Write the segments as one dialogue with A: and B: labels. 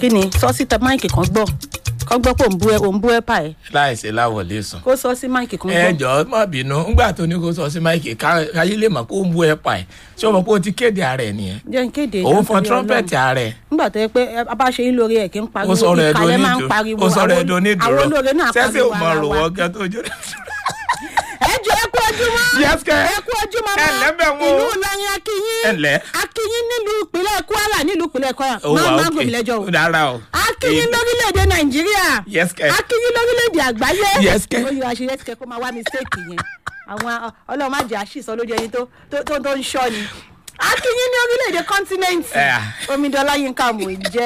A: kí ni sọ sí tẹ máìkì kan gbọ́ kọ́ gbọ́ pé òun bú ẹ òun bú ẹ pa ẹ
B: láìsí láwọlé sùn.
A: kó sọ sí máìkì kan
B: ẹ
A: gbọ́.
B: jọ̀ọ́ má bínú ńgbà tó ní kó sọ sí máìkì ká- káyé lè mọ̀ kó ń bú ẹ pa ẹ̀ ṣé o mọ̀ pé o ti kéde ara ẹ̀ nìyẹn
A: jẹ́ n kéde
B: òun fọn
A: nítorí
B: trumpet
A: Ọlọ́run.
B: ara ẹ̀
A: nígbà tó yẹ pé ẹ, a bá ṣe yín lórí ẹ̀ kí n pariwo
B: ó sọ̀rọ̀ ẹ̀dùn
A: ìkàlẹ̀ máa ń
B: onídùúró
A: pariwo
B: ó sọ̀rọ̀
A: àwọn-
B: ẹ̀dùn onídùúró
A: àwọn olóore náà
B: sẹ́sẹ̀ ò
A: pariwo
B: mọ̀
A: ara
B: rò
A: wa.
B: wọ́n kẹ́ tó jó.
A: ẹ jọ ẹ kú ojúmọ́
B: Yes, kẹ́.
A: ẹ kú ojúmọ́
B: Ẹ ǹlẹ́ bẹ̀ wọ́n o.
A: ìlú Ìlọrin akínyín
B: Ẹ ǹlẹ́.
A: akínyín nílùú ìpínlẹ̀ Kwara nílùú ìpínlẹ̀ Kwara
B: ó
A: máa
B: wà
A: máa
B: ókè
A: gòmìn lẹ́jọ́ o
B: ó dára o.
A: akínyín lórílẹ̀‐èdè Nàìjíríà
B: Yes, kẹ́.
A: akínyín lórílẹ̀‐èdè àgbáyé
B: Yes, kẹ́.
A: ó yọ àṣeyẹ ti kẹ́ kó máa wá mistake yẹn àwọn Ọlọ́run má jẹ́ àṣìṣọ lójú ẹni tó tó- tó tó ń ṣọ́ ni akínyín ní orílẹ̀‐èdè kọ́ńtínẹ́ǹtì
B: Eh.
A: Omidan Yínká Mòye jẹ́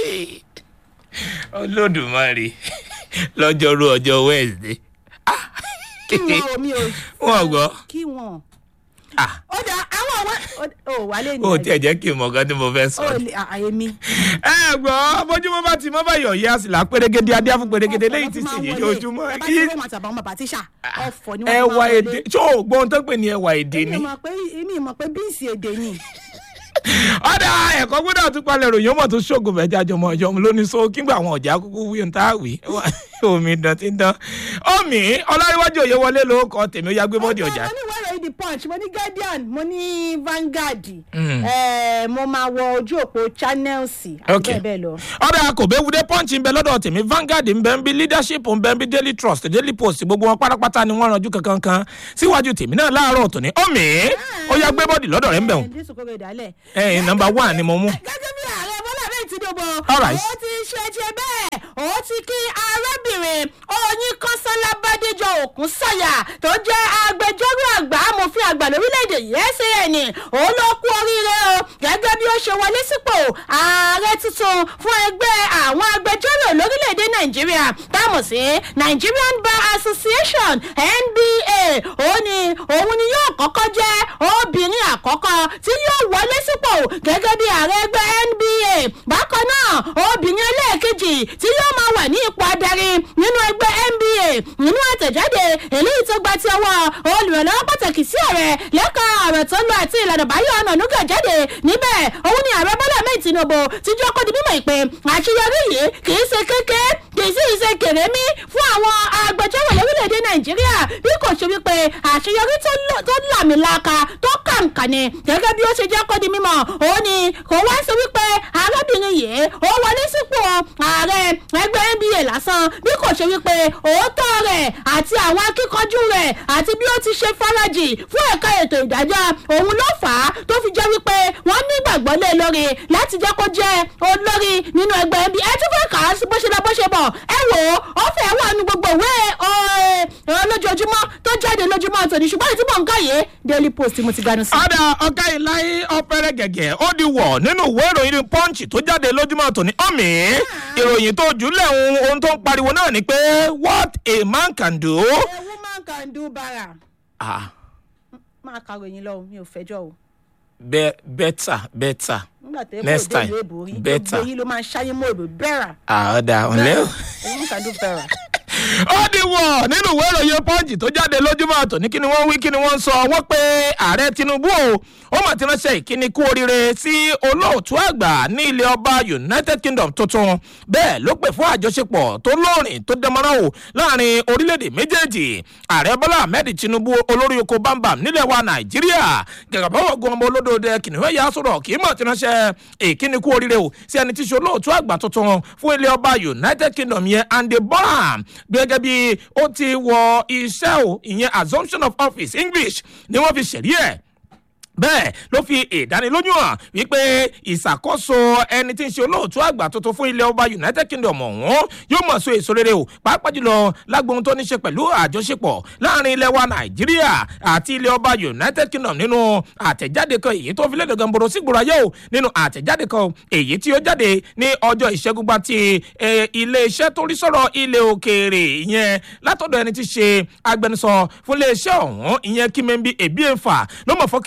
B: olódùmarè lọ́jọ́rú ọjọ́ wednesday
A: kí wọn ò mi ò
B: wọn gbọ́
A: kí wọn
B: Ah.
A: ó dà àwọn àwọn ò wálé ní
B: ó tiẹ̀ jẹ́ kí n mọ̀ kan tí mo fẹ́ sọ.
A: ó lè àyè mi.
B: ẹ gbọ́ bójúmọ́ bá ti mọ́ bá yọ̀ yá sí la pérégede adé fún pérégede lẹ́yìn tí sì yé ojúmọ́
A: ẹ bá ti wọ́n àtàbà ọmọ bàtíṣà ọ̀fọ̀ ni wọ́n fi
B: ẹwà
A: máa
B: èdè
A: wọlé.
B: tó o gbọ́n tó pè ní ẹwà èdè
A: èmi
B: ni.
A: mọ̀ pé èmi mọ̀ pé bíìsì èdè ni.
B: ọ̀dà ẹ̀kọ́ gbọ́dọ̀ tún palẹ̀ ròyìn ọmọ tó ṣògo fẹ́ jájọ ọmọ ọjọ́ mi lónìí so kígbà àwọn ọ̀já kúkú wí ohun tá a wí omi dán ti ń dán. omi ọlárìwájú òye wọlé ló kọ tèmi ó yá gbé bọ́ọ̀dì ọjà.
A: mo ní wẹ́rẹ̀ the punch mo ní guardian mo ní Vanguard
B: Mm.
A: eh, mo máa wọ ojú òpó channels àti
B: Okay.
A: bẹ́ẹ̀ bẹ́ẹ̀ lọ.
B: ọ̀dà kò bẹ́ẹ̀ wúdẹ́ punch ń bẹ lọ́dọ̀ tèmi Vanguard ń bẹ ń bí leadership ń bẹ ń bí daily trust daily post gbogbo wọn pátápátá ni wọ́n ranjú kankan kan síwájú tèmi náà láàárọ̀ tòní omi ó yá gbé bọ́ọ̀dì lọ́dọ̀ rẹ̀ ń bẹ̀ wọ́n.
A: Eh, dísù kórè ìdálẹ̀.
B: ẹ nọmba one ni mo mú.
A: gẹ́gẹ́ bí ààrẹ bọ́lá bẹ́ẹ̀ tinubu
B: All right.
A: ó ti ṣe tiẹ̀ bẹ́ẹ̀ ó ti kí arábìnrin oyin kọ́sánlá bádéjọ òkun sọ̀yà tó jẹ́ agbẹjọ́rò àgbà amòfin àgbà lórílẹ̀‐èdè yìí SAN ó ló kú oríire o gẹ́gẹ́ bí ó ṣe wọlé sípò ààrẹ tuntun fún ẹgbẹ́ àwọn agbẹjọ́rò lórílẹ̀‐èdè nàìjíríà táàmù sí Nigerian Bar Association NBA ó ní òun ni yóò kọ́kọ́ jẹ́ obìnrin àkọ́kọ́ tí yóò wọlé sípò gẹ́gẹ́ bí ààrẹ ẹgbẹ́ NBA bákan náà obìnrin ẹlẹ́ẹ̀kejì tí yóò máa wà ní ipò adarí nínú ẹgbẹ́ NBA nínú àtẹ̀jáde eléyìí tó gba ti ọwọ́ olùrànlọ́wọ́ pàtàkì sí ààrẹ lẹ́ka ọ̀rọ̀ tó ń lọ àti ìlànà báyọ̀ ọ̀nà nùgà jáde níbẹ̀ òun ni ààrẹ bọ́lá mẹ́ẹ̀ tinubu ti jọ́ kó di mímọ̀ ìpè àṣeyọrí yìí kì í ṣe kéke kì í sì ṣe kèrémí fún àwọn agbẹjọ́rò lórílẹ̀‐èdè nàìjíríà bí kò ṣe wípé àṣeyọrí tó lọ- tó làmìlaka tó kàǹkà ni gẹ́gẹ́ bí ó ṣe jẹ́ kó di mímọ̀ òun ni kò wá sí wípé arábìnrin yìí ó wọlé sípò ààrẹ ẹgbẹ́ nba lásán bí kò ṣe wípé òótọ́ rẹ̀ àti àwọn akíkanjú rẹ̀ àti bí ó ti ṣe farajì fún ẹ̀ka ètò ìdájọ́ òun ló fà á tó fi jẹ́ wípé wọ́n nígbàgbọ́ lé lórí láti jẹ́ kó jẹ́ olórí nínú ẹgbẹ́ nba ẹ tún fẹ́ kà á sí bó ṣe lọ bó ṣe bọ̀ ẹ wò ó ó fẹ́ wà ní gbogbo ìwé ọ̀, ẹ̀, lójoojúmọ́ tó jáde lójúmọ́ tòní ṣùgbọ́n ìtí mò ń káyé daily post mo ti ganu sí.
B: ọ̀dà ọ̀gá ìláyé ọ̀pẹ̀rẹ̀ gẹ̀gẹ̀ ó di wọ̀ nínú ìwé ìròyìn punch tó jáde lójúmọ́ tòní ọ̀mì ìròyìn tó jùlẹ̀ ohun ohun tó ń pariwo náà ni pé what a man can do.
A: a woman can do bara
B: Ah,
A: máa ka ròyìn lọ o, mi ò fẹjọ́ o
B: be, better better
A: nígbà tó yẹ
B: Next
A: kó o dé
B: time,
A: ìlú èbò rí
B: better.
A: gbogbo yìí ló máa ń ṣáyé mọ́ èbò bẹ́ẹ̀rà
B: Ah, ọ̀dà ọ̀lẹ́ o.
A: a woman can do bara.
B: ó di wọ̀ nínú ìwé ìròyìn punch tó jáde lójúmọ́ tòní kí ni wọ́n wí kí ni wọ́n sọ wọ́n pé ààrẹ tinubu o ó mà ti ránṣẹ́ ìkíni kú oríire sí olóòtú àgbà ní ilé ọba united kingdom tuntun bẹ́ẹ̀ ló pè fún àjọṣepọ̀ tó lóòrìn tó dẹmọ́rán o láàrin orílẹ̀-èdè méjèèjì ààrẹ bọ́lá ahmed tinubu olórí oko bámbam nílẹ̀ wa nàìjíríà gàgà báwọn gun ọmọ olódòdó kìnìún ẹ̀yà sọ̀rọ̀ kì í mọ̀ ti ránṣẹ́ ìkíni kú oríire o sí ẹni tí í ṣe olóòtú àgbà tuntun fún ilé ọba united kingdom yẹn andy bonham gẹ́gẹ́ bí ó ti wọ iṣẹ́ o ìyẹn assumption of office english ni wọ́n fi ṣẹ̀rí ẹ̀ bẹ́ẹ̀ ló fi ìdánilójú hàn wípé ìṣàkóso ẹni tí ń ṣe olóòtú àgbà tuntun fún ilẹ̀ ọba united kingdom ọ̀hún yóò mọ̀ so èso rere o pàápàá jùlọ lágbóhun tó ní ṣe pẹ̀lú àjọṣepọ̀ láàrin ilẹ̀ wa nàìjíríà àti ilẹ̀ ọba united kingdom nínú àtẹ̀jáde kan èyí tó fi lédè gamboro sígboro ayé o nínú àtẹ̀jáde kan èyí tí ó jáde ní ọjọ́ ìṣẹ́gun gba ti eh, ilé-iṣẹ́ tó rí sọ̀rọ̀ ilẹ̀ òkèèrè ìyẹn látọ̀dọ̀ ẹni tí ṣe agbẹnusọ fún ilé-iṣẹ́ ọ̀hún ìyẹn kímẹ́ńbí èbíẹ̀fà ló mọ̀ fọ́kẹ́ńkẹ́ ọ̀rọ̀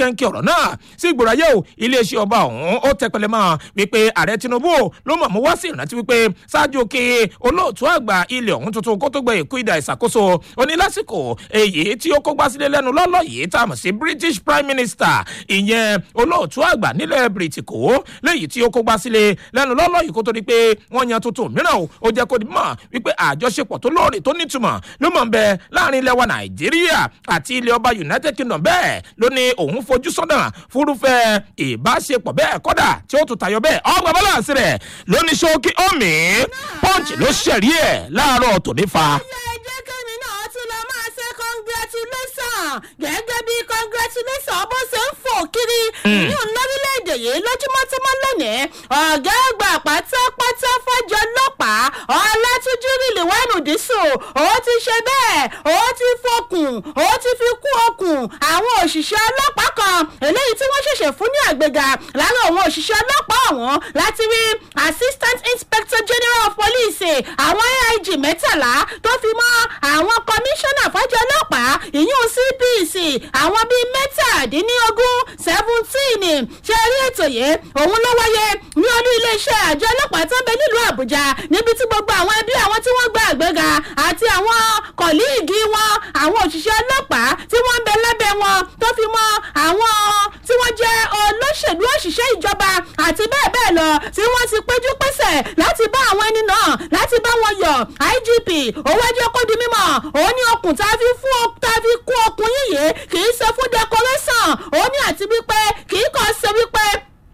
B: ọ̀rọ̀ náà sí ìgbòráyé o iléeṣẹ́ ọba ọ̀hún ó tẹpẹlẹ mọ́ wípé ààrẹ tinubu ló mọ̀ mú wá sí ìrántí wípé ṣáájú kí olóòtú àgbà ilẹ̀ ọ̀hún tuntun kó tó gbé ìkú ìdá ìṣàkóso ó ní lásìkò èyí tí ó kógbá sílé lẹ́nu lọ́lọ́ yìí tá a mọ̀ sí british prime minister ìyẹn olóòtú àgbà nílẹ̀ bìrìtìkó léyìí tí ó kógbá sílé lẹ́nu lọ́lọ́ yìí kó tó di pé wọ́n yan tuntun mìíràn o ó jẹ́ kó di mọ̀ wípé àjọṣepọ̀ tó lóòrè tó nítumọ̀ ló mọ̀ ń bẹ láàrin ilẹ̀ wa nàìjíríà àti ilẹ̀ ọba united kingdom bẹ́ẹ̀ ló ní òun fojú sọ́nà fúrúfẹ́ ìbáṣepọ̀ bẹ́ẹ̀ kọ́dà tí ó tún tayọ bẹ́ẹ̀ ọgbà bọ́láǹsì rẹ̀ ló ní ṣókí omi punch ló ṣẹ̀rí ẹ̀ láàárọ̀ tòní fa.
A: ẹ jẹ́ kẹ́mi náà tún lọ máa ṣe congratulation gẹ́gẹ́ bí congratulation bó ṣe ń fò kiri ní lórílẹ̀‐èdè yìí lójúmọ́ tó mọ́ lónìí ọ̀gá àgbà pátápátá fọ́jọ́ ọlọ́pàá ọlátúnjú rìlìwánù dísù ó ti ṣe bẹ́ẹ̀ ó ti fokùn ó ti fi kú okùn àwọn òṣìṣẹ́ ọlọ́pàá kan eléyìí tí wọ́n ṣẹ̀ṣẹ̀ fún ní àgbéga lára àwọn òṣìṣẹ́ ọlọ́pàá ọ̀hún láti rí assistant inspector general of police àwọn aig mẹ́tàlá tó fi mọ́ àwọn commissioner fọ́jọ́ ọlọ́pàá ìyún cpc àwọn bíi mẹ́tàdínlógún seventeen ṣe rí ètò yìí òun ló wáyé ní olú iléeṣẹ́ àjọ ọlọ́pàá tó ń bẹ nílùú àbújá níbi tí gbogbo àwọn ẹbí àwọn tí wọ́n gba àgbéga àti àwọn kọ̀líìgì wọn àwọn òṣìṣẹ́ ọlọ́pàá tí wọ́n ń bẹ lábẹ́ wọn tó fi mọ́ àwọn tí wọ́n jẹ́ olóṣèlú òṣìṣẹ́ ìjọba àti bẹ́ẹ̀ bẹ́ẹ̀ lọ tí wọ́n ti péjú pésẹ̀ láti bá àwọn ẹni náà láti bá wọn yọ igp owó ẹjọ́ kó di mímọ́ òun ní okùn tá a fi fún tá a fi kún okùn yíyé kì í ṣe fún decoration òun ní àti wípé kì í kàn ṣe wípé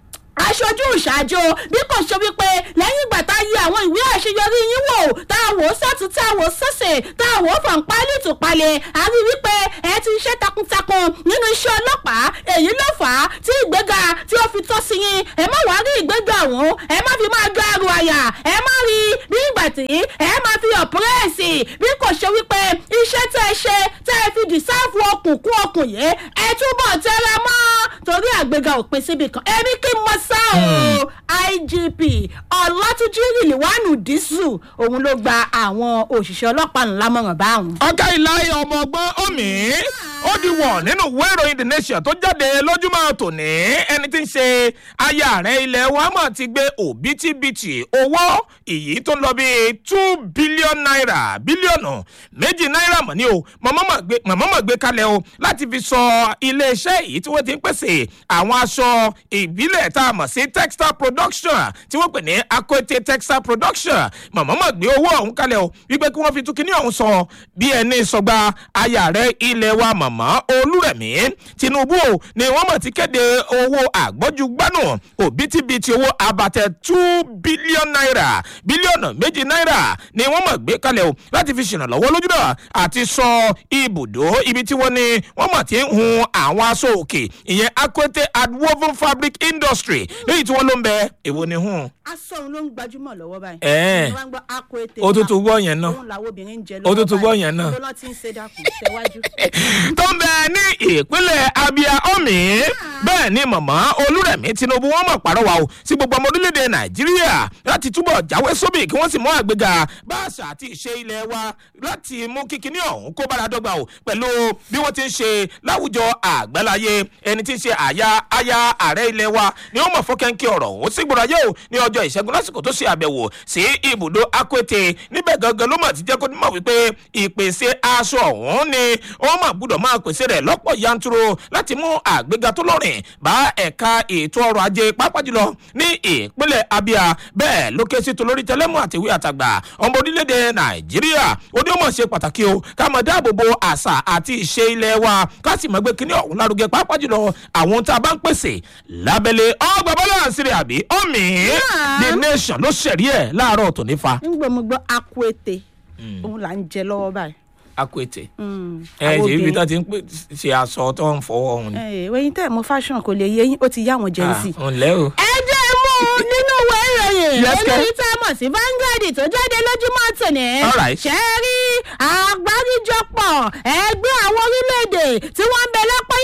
A: aṣojú ìṣáájú bí kò ṣe wípé lẹ́yìn ìgbà tá a yẹ àwọn ìwé àṣeyọrí yín wò tá a wò ó sọ́tún tá a wò ó sọ́sẹ̀ tá a wò ó fọ̀npálì tùpalẹ̀ a rí wípé ẹ ti ṣe takuntakun nínú iṣẹ́ ọlọ́pàá èyí ló fà á tí ìgbéga tí ó fi tọ́ sí yín ẹ má wàá rí ìgbéga ọ̀hún ẹ má fi máa gbá àrùn àyà ẹ má rí bí ìgbà tí ẹ má fi ọ̀pẹ́rẹ́sì bí kò ṣe wípé iṣẹ́ tẹ́ ẹ ṣe tẹ́ ẹ fi dìsáàfù okùn kún okùn yìí ẹ túbọ̀ tẹ́ra mọ́ torí àgbéga òpin síbi kan ẹ̀mí kí n mọ sá o igp ọlátúnjí rìlìwánù dísù òun ló gba àwọn òṣìṣẹ́ ọlọ́pàá ńlá mọ̀ràn báwọn.
B: ọ̀gá ìlàyé ọmọ ọgbọ́n omi ó di wọ̀ nínú ìwé ìròyìn the nation tó jáde lójúmọ́ tòní ẹni tí ń ṣe aya rẹ̀ ilẹ̀ wa mọ̀ ti gbé òbítíbitì owó èyí tó ń lọ bíi two billion naira bílíọ̀nù méjì náírà mọ̀ ní o màmá mọ̀ gbé kalẹ̀ o láti fi sọ iléeṣẹ́ èyí tí wọ́n ti ń pèsè àwọn aṣọ ìbílẹ̀ tá a mọ̀ sí textile production tí wọ́n pè ní akote textile production màmá mọ̀ gbé owó ọ̀hún kalẹ̀ o wípé kí wọ́n fi tún kíní ọ̀hún sọ bí ẹni sọgbà aya rẹ̀ ilẹ̀ wa màmá olúrẹ̀mí tinubu o ni wọ́n mọ̀ ti kéde owó àgbọ́jú gbánù òbítíbitì owó abatẹ two billion naira bílíọ̀nù méjì náírà ni wọ́n mọ̀ gbé kalẹ̀ o láti fi ṣèrànlọ́wọ́ lójúdọ̀ àti sọ ibùdó ibi tí wọ́n ní wọ́n mọ̀ ti ń hun àwọn aṣọ òkè ìyẹn akwete adwoven fabric industry lẹ́yìn tí wọ́n ló ń bẹ èwo ni hun.
A: aṣọ òun ló ń gbajúmọ̀ lọ́wọ́ báyìí.
B: Ẹ̀ẹ́.
A: wọ́n gbọ́ akọ ètè.
B: ó tún tún gbọ́ yẹn náà
A: òun làwọn obìnrin ń jẹ
B: Ó tún tún gbọ́ yẹn náà.
A: lọ́lọ́ tí ń ṣe dákun tẹ̀wájú.
B: tó ń bẹ ní ìpínlẹ̀ abia omi bẹ́ẹ̀ ni màmá olúrẹ̀mí tinubu wọn mọ̀ pàrọwà o sí gbogbo ọmọ orílẹ̀-èdè nàìjíríà láti túbọ̀ jáwé sóbì kí wọ́n sì mú àgbéga bá àṣà àti ìṣe ilẹ̀ wa láti mú kíkiní ọ̀hún kó bára dọ́gba o pẹ̀lú bí wọ́n ti ń ṣe láwùjọ àgbáláyé ẹni tí ń ṣe àyà aya ààrẹ ilẹ̀ wa ni ó mọ̀ fọ́kẹ́ńkẹ́ ọ̀rọ̀ òun sí gbọ́dọ̀ yóò ní ọjọ́ ìṣẹ́gun lásìkò tó ṣe àbẹ̀wò sí ibùdó akwete níbẹ̀ gangan ló mọ̀ ti jẹ́ kó mọ̀ wípé ìpèsè aṣọ ọ̀hún ni ó mọ̀ gbọ́dọ̀ máa pèsè rẹ̀ lọ́pọ̀ yanturu láti mú àgbéga tó lọ́rìn bá ẹ̀ka ètò ọrọ̀ ajé pápá jùlọ ní ìpínlẹ̀ abia bẹ́ẹ̀ ló ké sí tolórí tẹlẹ́mù àtìwé àtàgbà ọmọ orílẹ̀-èdè nàìjíríà ó ní ó mọ̀ ṣe pàtàkì o ká mọ̀ dáàbò bo àṣà àti ìṣe ilẹ̀ wa ká sì mọ̀ gbé kíní ọ̀hún lárugẹ pápá jùlọ àwọn tá a bá ń pèsè lábẹ́lẹ̀ ọgbà bọ́lá àṣírí àbí ọ̀mì the nation ló ṣẹ̀rí ẹ̀ láàárọ̀ tòní fa
A: ń gbọ́ mo gbọ́ akọ ètè òun là ń jẹ lọ́wọ́ báyìí.
B: akwete
A: Mm,
B: ẹ
A: àwọn
B: ṣe ibi
A: obìnrin.
B: tó ti ń pè ṣe aṣọ tó ń fọwọ́ ọ̀hún ni.
A: ẹ wẹ́yìn tẹ́ mo fashion kò lè yé yín ó ti yá àwọn gen z.
B: Ah, ǹlẹ́ o.
A: ẹ jẹ́ mú un nínú ìwé ìròyìn
B: Yes, kẹ́.
A: eléyìí tá a mọ̀ sí Vanguard tó jáde lójúmọ́ tòní.
B: All right.
A: ṣe é rí àgbáríjọpọ̀ ẹgbẹ́ àwọn orílẹ̀-èdè tí wọ́n ń bẹ lápá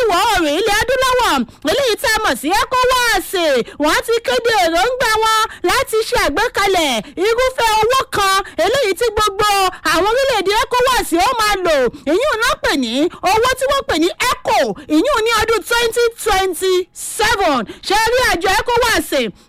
A: ìwọ̀ oòrùn ilẹ̀ adúláwọ̀ eléyìí tá a mọ̀ sí ecowas wọ́n ti kéde èròǹgbà wọn láti ṣe àgbékalẹ̀ irúfẹ́ owó kan eléyìí tí gbogbo àwọn orílẹ̀-èdè ecowas ó máa lò ìyún náà pè ní owó tí wọ́n pè ní eco ìyún ní ọdún twenty twenty seven ṣe rí àjọ ecowas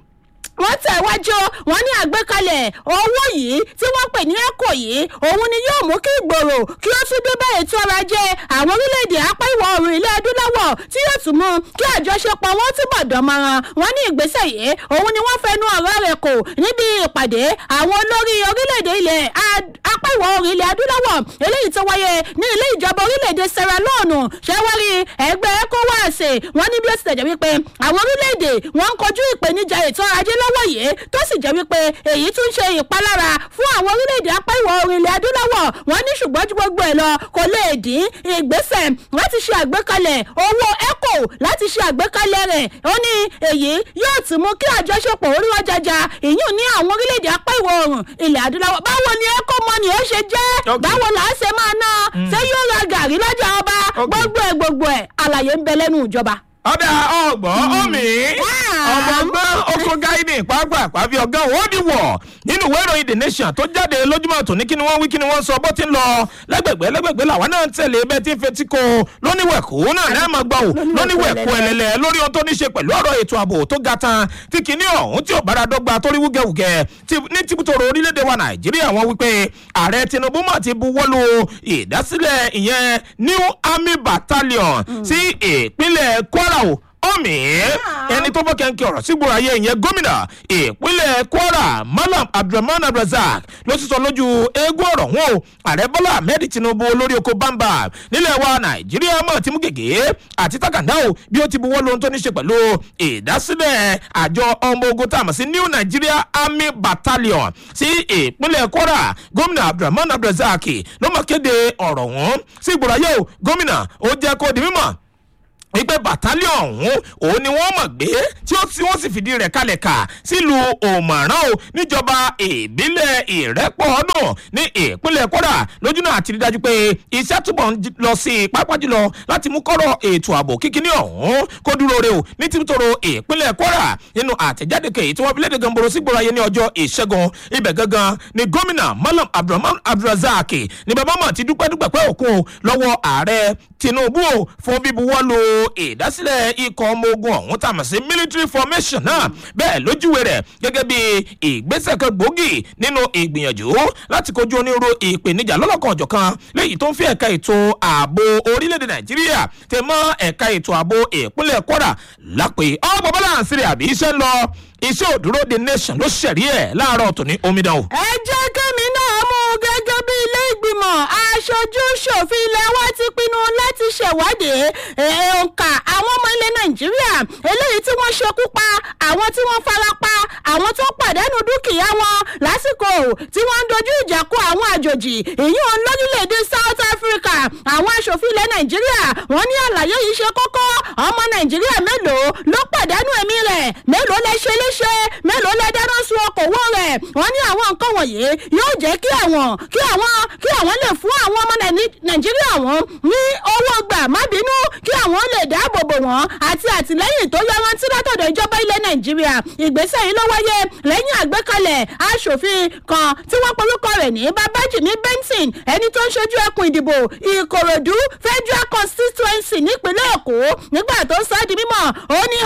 A: wọ́n tẹ̀wájú wọn ní àgbékalẹ̀ owó yìí tí wọ́n pè ní eco yìí òun ni yóò mú kí ìgbòrò kí ó tún dé bá ètò ọrọ̀ ajé àwọn orílẹ̀-èdè apá ìwọ̀ oòrùn ilẹ̀ adúláwọ̀ tí yóò tún mú kí àjọṣepọ̀ wọn túbọ̀ dánmọ́ran wọn ní ìgbésẹ̀ yìí òun ni wọ́n fẹnu ọ̀rọ̀ rẹ̀ kò níbi ìpàdé àwọn olórí orílẹ̀-èdè ilẹ̀ apá ìwọ̀ oòrùn ilẹ̀ adúláwọ̀ eléyìí tó wáyé ní ilé ìjọba orílẹ̀-èdè sierra leone ṣẹ́wárí ẹgbẹ́ ecowas wọn ní bí ó ti tẹ̀jẹ̀ wípé àwọn orílẹ̀-èdè wọn ń kojú ìpèníjà ètò ọrọ̀ ajé lọ́wọ́ yìí tó sì jẹ́ wípé èyí tún ṣe ìpalára fún àwọn orílẹ̀-èdè apá ìwọ̀ oòrùn ilẹ̀ adúláwọ̀ wọn ní ṣùgbọ́n ju gbogbo ẹ̀ lọ kò lè dín ìgbésẹ̀ láti ṣe àgbékalẹ̀ owó eco láti ṣe àgbékalẹ̀ rẹ̀ ó ní èyí yóò tún mú kí àjọṣepọ̀ orí wọn jaja ìyún ní àwọn orílẹ̀-èdè apá ìwọ̀ oòrùn ilẹ̀ adúláwọ̀ báwo ni eco money ó ṣe jẹ́ báwo là á ṣe máa ná ṣé yóò ra gàrí lọ́jà ọba gbogbo ẹ̀ gbogbo ẹ̀ àlàyé ń bẹ lẹ́nu ìjọba
B: ọ̀dà ọgbọ̀n omi ọgbọ̀ngbọ́n oko gáídì pàápàá fi ọ̀gá òwòdì wọ̀ nínú ìwé ìròyìn the nation tó jáde lójúmọ́ tòní kí ni wọ́n wí kí ni wọ́n sọ bó ti ń lọ lẹ́gbẹ̀gbẹ́ lẹ́gbẹ̀gbẹ́ làwọn náà ń tẹ̀lé bẹ́ẹ̀ tí ń fetí ko lóníwẹ̀kú náà lẹ́ẹ̀ máa gbà wò lóníwẹ̀kú ẹlẹ́lẹ́ lórí ohun tó ní ṣe pẹ̀lú ọ̀rọ̀ ètò ààbò tó ga tan tí kìíní ọ̀hún tí ò bára dọ́gba tó rí wúgẹ́wúgẹ́ ní tìbútòrò orílẹ̀-èdè wa nàìjíríà wọ́n wípé ààrẹ tinubu mà ti buwọ́lu ìdásílẹ̀ ìyẹn new army battalion sí ìpínlẹ̀ kwara o ọmọ ẹni tó bọ́ kẹ́ńkì ọ̀rọ̀ sígboro ayé ìyẹn gómìnà ìpínlẹ̀ kwara malam abdulrahman abdulrasaq ló ti sọ lójú eégún ọ̀rọ̀ wọn o ààrẹ bọ́lá ahmed tinubu olórí oko bamba nílẹ̀ wa nàìjíríà mọ̀ tí mú gègé àti takàndá o bí ó ti buwọ́ lóhun tó ní ṣe pẹ̀lú ìdásílẹ̀ àjọ ọmọ ogun tá a mọ̀ sí new nigeria army battalion sí ìpínlẹ̀ kwara gómìnà abdulrahman abdulrasaq ló mọ̀ kéde ọ̀rọ̀ wọn sígboro ayé o gómìnà ó jẹ́ kó di mímọ̀ wípé bàtálíọ̀ ọ̀hún òun ni wọ́n mọ̀ gbé tí wọ́n sì fìdí rẹ̀ kalẹ̀ kà sílùú òmàrán o níjọba ìbílẹ̀ ìrẹ́pọ̀ ọdún ní ìpínlẹ̀ kwara lójúnà àti rí dájú pé iṣẹ́ túbọ̀ ń lọ sí i pápá jùlọ láti mú kọ́rọ̀ ètò ààbò kíkíní ọ̀hún kó dúró re o ní tìtòrò ìpínlẹ̀ kwara nínú àtẹ̀jáde kèyí tí wọ́n fi léde gamboro sígboro ayé ní ọjọ́ ìṣẹ́gun ibẹ̀ gangan ni gómìnà malam abdulrahman abdulrasaq ní bàbá mọ̀ ti dúpẹ́ dúpẹ́ pẹ́ òkun lọ́wọ́ ààrẹ tinubu o fún bíbuwọ́lu ìdásílẹ̀ ikọ̀ ọmọ ogun ọ̀hún tàmí sí military formation náà bẹ́ẹ̀ lójúwe rẹ̀ gẹ́gẹ́ bí ìgbésẹ̀ kan gbòógì nínú ìgbìyànjú láti kojú onírúurú ìpèníjà lọ́lọ́kan ọ̀jọ̀kan léyìí tó ń fi ẹ̀ka ètò ààbò orílẹ̀-èdè nàìjíríà tẹ̀ mọ́ ẹ̀ka ètò ààbò ìpínlẹ̀ kwara lápè ọ́ bàbá láǹsí rẹ̀ àbí iṣẹ́ ń lọ iṣẹ́ òdúró the nation ló ṣẹ̀rí ẹ̀ láàárọ̀ tòní omidan o.
A: ẹ jẹ́ kẹ́mi náà mú un gẹ́gẹ́ bí ilé ìgbìmọ̀ aṣojú ṣòfin ilẹ̀ wa ti pinnu láti ṣèwádìí òǹkà àwọn ọmọ ilẹ̀ nàìjíríà eléyìí tí wọ́n ṣekú pa àwọn tí wọ́n fara pa àwọn tó pàdánù dúkìá wọn lásìkò tí wọ́n ń dojú ìjà kó àwọn àjòjì ìyún lórílẹ̀‐èdè south africa àwọn aṣòfin ilẹ̀ nàìjíríà wọ́n ní àlàyé yìí ṣe kókó ọmọ nàìjíríà mélòó ló pàdánù ẹ̀mí rẹ̀ mélòó lẹ ṣe léṣe mélòó lẹ dáná sun okòwò rẹ̀ wọ́n ní àwọn nǹkan wọ̀nyí yóò jẹ́ kí àwọn kí àwọn kí àwọn lè fún àwọn ọmọ nàìjíríà wọn ní owó gbà má bínú kí àwọn lè dáàbò bò wọ́n àti àtìlẹ́yìn tó yọrantí látọ̀dọ̀ ìjọba ilẹ̀ nàìjíríà ìgbésẹ̀ yìí ló wáyé lẹ́yìn àgbékalẹ̀ aṣòfin kan tí wọ́n porúkọ rẹ̀ ní babájìmí benson ẹni tó ń ṣojú ẹkùn ìdìbò ìkòròdú federal constituency nípínlẹ̀ èkó nígbà tó sọ ọ́ di mímọ̀ ó ní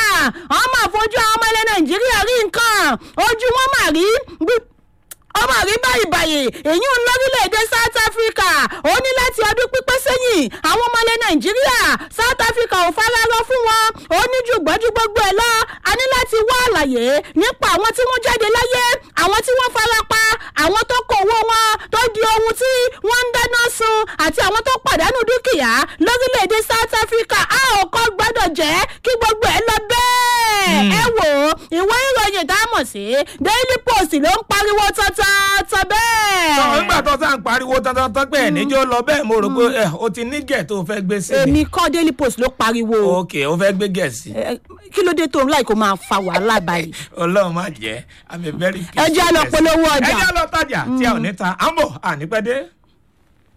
A: ọmọ àfojú àwọn ọmọ ilẹ̀ nàìjíríà rí nǹkan ojú wọn mà rí ọmọ rí báyìí báyìí èyí ń lórílẹ̀‐èdè south africa ó ní láti ọdún pípẹ́ sẹ́yìn àwọn ọmọ ilẹ̀ nàìjíríà south africa ò fararọ fún wọn ó ní jùgbọ́jú gbogbo ẹ̀ lọ a ní láti wá àlàyé nípa àwọn tí wọ́n jáde láyé àwọn tí wọ́n fara pa àwọn tó kó owó wọn tó di ohun tí wọ́n ń dáná sun àti àwọn tó pàdánù dúkìá lórílẹ̀‐èdè south africa a ò kọ́ gbọ́dọ̀ jẹ́ kí gbogbo ẹ̀ lọ bẹ́ẹ̀ ẹ wò ó ìwé ìròyìn tá a mọ̀ sí daily post ló ń pariwo tọ́tọ́tọ́ bẹ́ẹ̀.
B: sọ nígbà tó sá ń pariwo tọ́tọ́tọ́ pé níjó lọ bẹ́ẹ̀ mo rò pé ẹ o ti ní gẹ̀ tó fẹ́ gbé sí.
A: èmi kọ́ daily post ló pariwo.
B: ok o fẹ́ gbé gẹ̀ sí.
A: kí ló dé tó ń láì kó máa fa wàhálà báyìí.
B: ọlọ́run má jẹ́ i'm a very
A: ẹ jẹ́ lọ polówó ọjà.
B: ẹ jẹ́ lọ tajà tí a ò ní ta à ń bọ̀ à ní pẹ́ dé.